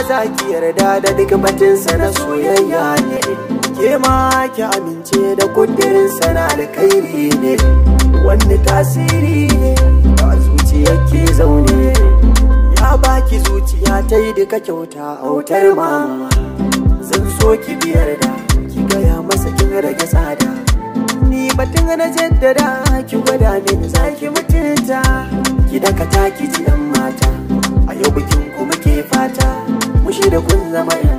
za ki yarda da duk batinsa na soyayya ne ke ma ki amince da kudirinsa na alkhairi ne wani tasiri ne ba zuciya ke zaune ya baki zuciya ta yi duka kyauta autar mama zan so ki biyar da ki gaya masa kin rage tsada ni batun na jaddada ki gwada mini za ki mutunta ki dakata ki ji yan mata a yau bikin kuma ke fata mushi da kun zama yan